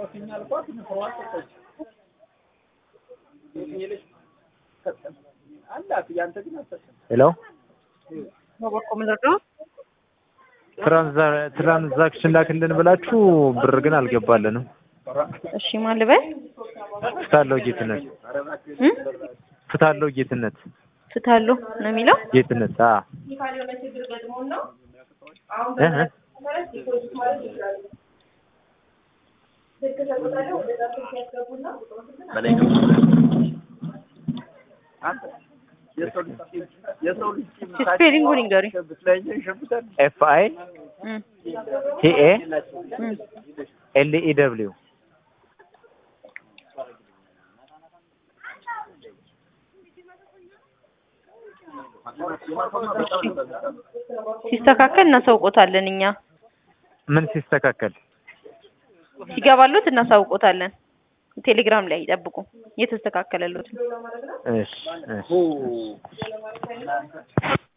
ሄሎ በበቆ ምንድን ነው? ትራንዛክሽን ላክልን ብላችሁ ብር ግን አልገባልንም። እሺ ማን ልበል? ፍታለው ጌትነት እ ፍታለው ጌትነት ፍታለሁ ነው የሚለው። ጌትነት አ እ እ ስፔሊንጉን ንገሪ። ኤፍ አይ እ ቲ ኤ እ ኤል ኢ ደብሊው ሲስተካከል እናሳውቆታለን። እኛ ምን ሲስተካከል ሲገባሉት እናሳውቆታለን። ቴሌግራም ላይ ይጠብቁ የተስተካከለሉት እሺ እሺ